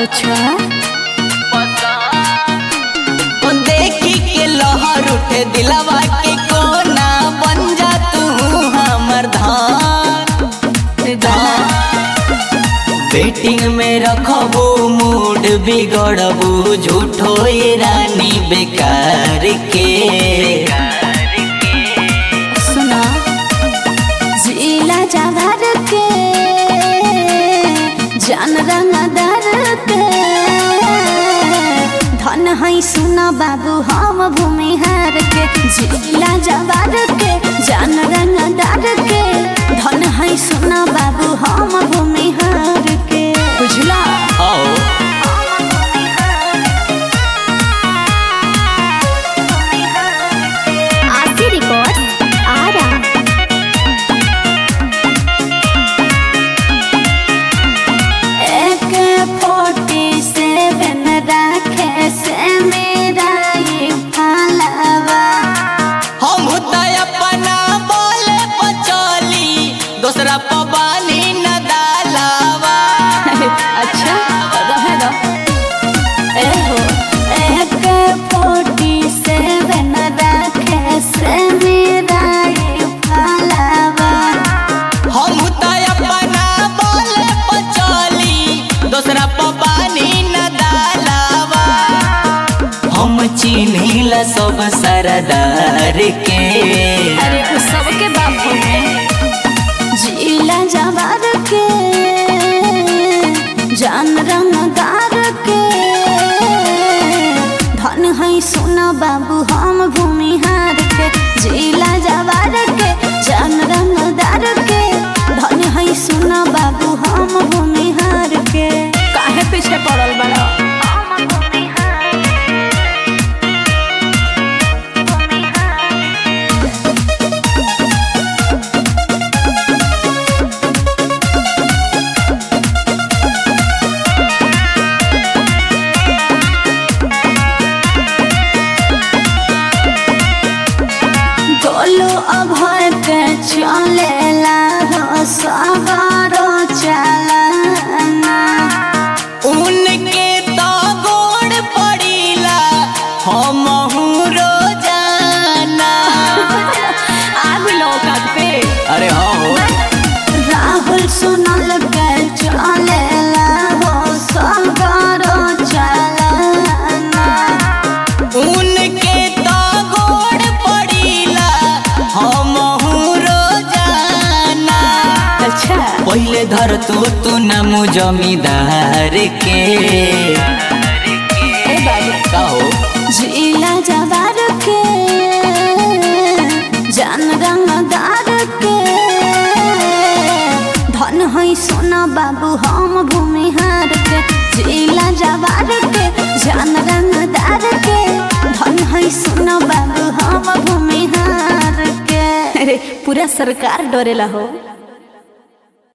अच्छा ओ देखी के लहर उठे दिलवा के कोना बन जा तू हमर धान धान बेटिंग में रखबू मूड बिगड़बू झूठो ये रानी बेकार के सुना जिला जावर के जान रंगदार के धन है सुना बाबू हम भूमिहार के जिला जावर के जान रंगदार के धन है सुना बाबू हम भूमिहार के बुझला आओ आशी रिकॉर्ड आ रहा एक फोर्टी सेवन रखे से मेरा ये पालवा हम त अपना बोले पचली दूसरा पबानी न डालावा अच्छा रहे दो ए हो एक फोर्टी सेवन रखे से मेरा ये पालवा हम त अपना बोले पचली दूसरा पबानी न डालावा हम चिन्हिला सब सरदार के अरे उस सबके बाप हो जिला जवार के जान रंगदार के धन है सोना बाबू हम भूमिहार के जिला जवार के जान रंगदार के धन है सोना बाबू हम भूमिहार के काहे पीछे पड़ल बड़ा गोलू अभय के चलेला हो सवारो चलना उनके तो गोड़ पड़ीला हम रोजाना आग लौकत पे अरे हाँ हो राहुल सुनल के चलेला हो सवारो चलना उनके तो गोड़ पड़ीला हम रोजाना अच्छा पहले धर तू तू नामू जमींदार के ए बाबू का हो जिला जवार के जान रंगदार के धन है सोना बाबू हम भूमिहार के जिला जवार के जान रंगदार के धन है सोना बाबू हम भूमिहार के अरे पूरा सरकार डरेला हो